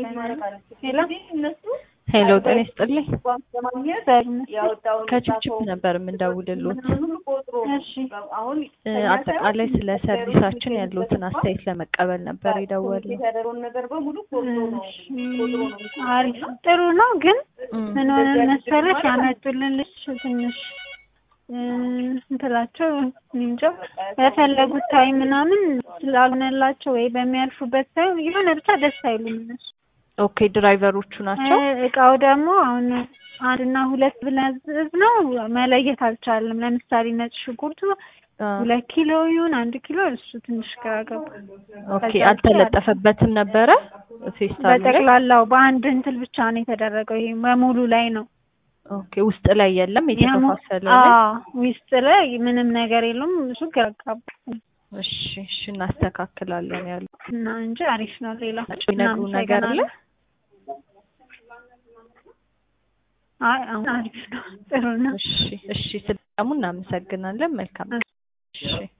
ሄሎ ሄሎ ጤና ይስጥልኝ። ከችፕችፕ ነበር የምንደውልሎት። እሺ እ አጠቃላይ ስለ ሰርቪሳችን ያለዎትን አስተያየት ለመቀበል ነበር የደወልነው። እሺ አሪፍ ጥሩ ነው። ግን ምን ሆነ መሰለሽ ያመጡልን ልጅ ትንሽ እ እንትላቸው እኔ እንጃ በፈለጉት ታይም ምናምን ስላልሆነላቸው ወይ በሚያልፉበት ታይም የሆነ ብቻ ደስ አይሉም እነሱ። ኦኬ ድራይቨሮቹ ናቸው። እ እቃው ደግሞ አሁን አንድና ሁለት ብለን ነው መለየት አልቻለም። ለምሳሌ ነጭ ሽንኩርቱ አ፣ ሁለት ኪሎ ይሁን አንድ ኪሎ እሱ ትንሽ ግራ ገባ። ኦኬ አልተለጠፈበትም ነበረ ፌስታል ላይ። በጠቅላላው በአንድ እንትን ብቻ ነው የተደረገው። ይሄ በሙሉ ላይ ነው ኦኬ ውስጥ ላይ የለም የተከፋፈለ ላይ። አዎ ውስጥ ላይ ምንም ነገር የለውም። እሱ ግራ ገባ እሺ እሺ እናስተካክላለን ያሉ እና እንጂ አሪፍ ነው። ሌላ የሚነግሩ ነገር አለ። አይ አሁን አሪፍ ነው። ጥሩ ነው። እሺ እሺ ስለሙ እናመሰግናለን። መልካም እሺ